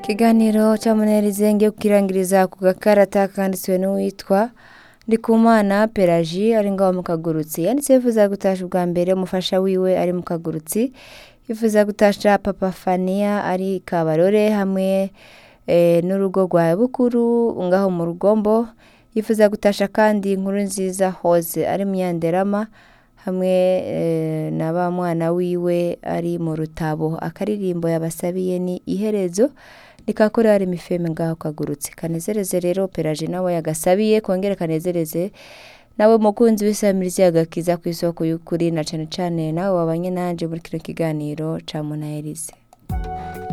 ikiganiro camunerize ngiye kukirangiriza ku gakarata kanditswe n'uwitwa Ndikumana Pelagie ari ngaho mu kagurutsi yanditse yifuza gutasha ubwa mbere umufasha wiwe ari mu kagurutsi yifuza gutasha papa Fania ari Kabarore hamwe eh, n'urugo rwa Bukuru ngaho mu rugombo yifuza gutasha kandi inkuru nziza Hose ari mu Nyanderama hamwe eh, na ba mwana wiwe ari mu rutabo akaririmbo yabasabiye ni iherezo nikakore hari imifeme ngaho kagurutse kanezereze rero Pelagie nawe yagasabiye kongere kanezereze nawe mukunzi w'isamirizi agakiza ku isoko y'ukuri na cane cane nawe wabanye nanje muri kino kiganiro ca Munaherize